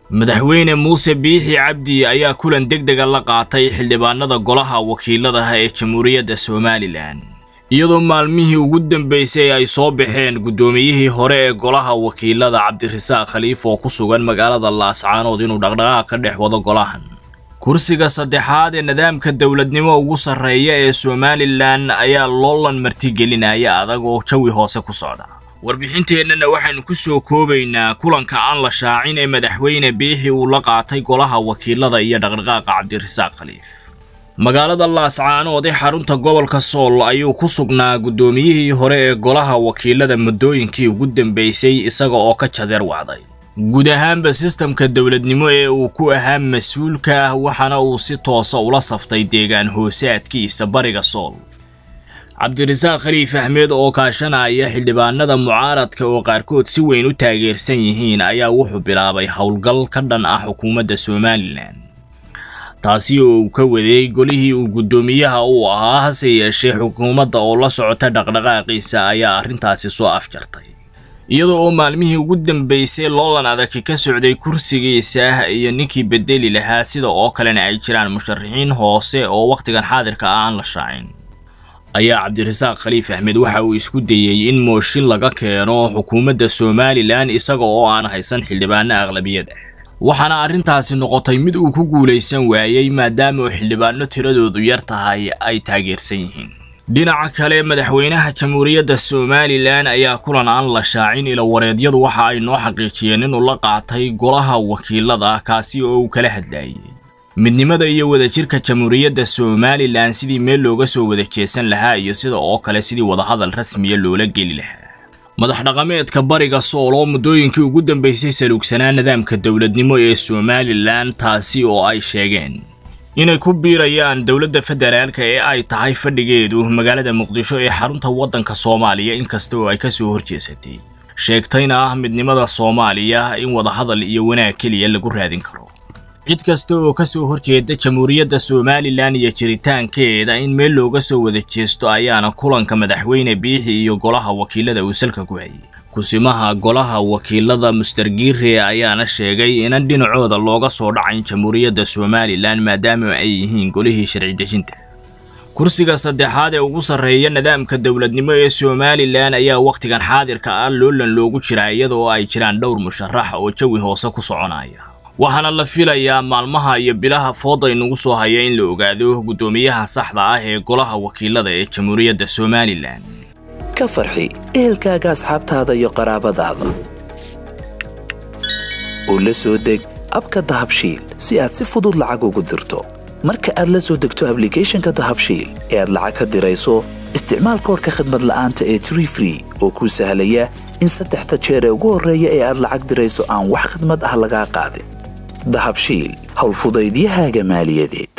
madaxweyne muuse biixi cabdi ayaa kulan deg dega la qaatay xildhibaanada golaha wakiiladaha ee jamhuuriyadda somalilan iyadoo maalmihii ugu dambeysay ay soo baxeen guddoomiyihii hore ee golaha wakiilada cabdirasaaq khaliif oo ku sugan magaalada laascaanood inuu dhaqdhaqaaq ka dhex wado golahan kursiga saddexaad ee nidaamka dowladnimo ugu sarreeya ee somalilan ayaa loolan martigelinaya adag oo jawi hoose ku socda warbixinteennana waxaynu ku soo koobaynaa kulanka aan la shaacin ee madaxweyne biixi uu la qaatay golaha wakiilada iyo dhaqdhaqaaqa cabdirasaaq khaliif magaalada laascaanood ee xarunta gobolka sool ayuu ku sugnaa guddoomiyihii hore ee golaha wakiilada muddooyinkii ugu dambeysay isaga oo ka jadeer wacday guud ahaanba sistamka dowladnimo ee uu ku ahaa mas-uulka waxaana uu si toosa ula saftay deegaan hoosaadkiisa bariga sool cabdirasaaq khaliif axmed oo kaashanaya xildhibaanada mucaaradka oo qaarkood si weyn u taageersan yihiin ayaa wuxuu bilaabay howlgal ka dhan ah xukuumadda somalilan taasi oo uu ka wadeey golihii uu guddoomiyaha uu ahaa hase yeeshee xukuumadda oo la socota dhaqdhaqaaqiisa ayaa arrintaasi soo afjartay iyada oo maalmihii ugu dambeysay loolan adagi ka socday kursigiisa iyo ninkii bedeli lahaa sida oo kalena ay jiraan musharaxiin hoose oo wakhtigan xaadirka ah aan la shaacin ayaa cabdirasaaq khaliif axmed waxa uu isku dayey in mooshin laga keeno xukuumadda somalilan isaga oo aan haysan xildhibaano aqlabiyad ah waxaana arrintaasi noqotay mid uu ku guulaysan waayey maadaama uu xildhibaano tiradoodu yar tahay ay taageersan yihiin dhinaca kale madaxweynaha jamhuuriyadda somalilan ayaa kulan aan la shaacin ila wareedyadu waxa ay noo xaqiijiyeen inuu la qaatay golaha wakiilada kaasi oo uu kala hadlayay midnimada iyo wadajirka jamhuuriyadda somalilan sidii meel looga soo wada jeesan lahaa iyo sida oo kale sidii wadahadal rasmiya loola geli lahaa madax dhaqameedka bariga sool oo muddooyinkii ugu dambeysay saluugsanaa nidaamka dowladnimo ee somalilan taasi oo ay sheegeen inay ku biirayaan dowladda federaalka ee ay tahay fadhigeedu magaalada muqdisho ee xarunta waddanka soomaaliya inkasta oo ay ka soo horjeesatay sheegtayna ah midnimada soomaaliya in wadahadal iyo wanaag keliya lagu raadin karo cid kasta oo ka soo horjeeda jamhuuriyadda somalilan iyo jiritaankeeda in meel looga soo wada jeesto ayaana kulanka madaxweyne biixi iyo golaha wakiilada uu salka ku hayay kusimaha golaha wakiilada mustergiire ayaana sheegay inan dhinacooda looga soo dhacayn jamhuuriyadda somalilan maadaama ay yihiin golihii sharci dejinta kursiga saddexaad ee ugu sarreeya nidaamka dowladnimo ee somalilan ayaa wakhtigan xaadirka ah loolan loogu jiraa iyadoo ay jiraan dhowr musharax oo jawi hoose ku soconaya waxaana la filayaa maalmaha iyo bilaha fooda inugu soo haya in la ogaado guddoomiyaha saxda ah ee golaha wakiilada ee jamhuuriyadda somalilan ka farxi ehelkaaga asxaabtaada iyo qaraabadaada oo la soo deg abka dahabshiil si aad si fudud lacag ugu dirto marka aad la soo degto ablicathonka dahabshiil ee aad lacag ka dirayso isticmaal koorka khadmad la'aanta ee tree free oo kuu sahlaya in saddexda jeer ee ugu horreeya ee aad lacag dirayso aan wax khidmad ah lagaa qaadin dahabshiil howlfudaydiyahaaga maaliyadeed